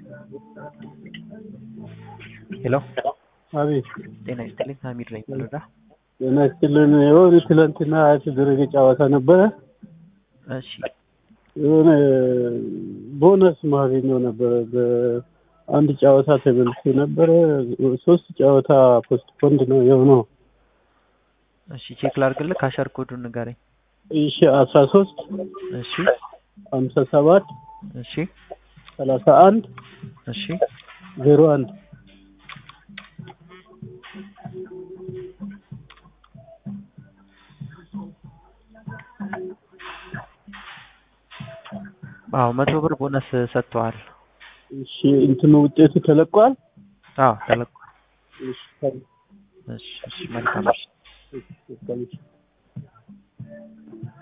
ሄሎ አቤት ጤና ይስጥልኝ ሀሚድ ነኝ ወረዳ ጤና ይስጥልን። የሆነ ትላንትና የተደረገ ጨዋታ ነበረ። እሺ የሆነ ቦነስ ማገኘው ነበረ። በአንድ ጨዋታ ተበልቶ ነበረ። ሶስት ጨዋታ ፖስት ፖንድ ነው የሆነው። እሺ ቼክ ላድርግልህ ካሸር ኮዱን ንገረኝ እሺ አስራ ሶስት እሺ ሀምሳ ሰባት እሺ ሰላሳ አንድ እሺ ዜሮ አንድ አዎ መቶ ብር ቦነስ ሰጥተዋል እሺ እንትኑ ውጤቱ ተለቋል። አዎ ተለቋል እሺ ታዲያ፣ እሺ እሺ መልካም እሺ እሺ፣ እሺ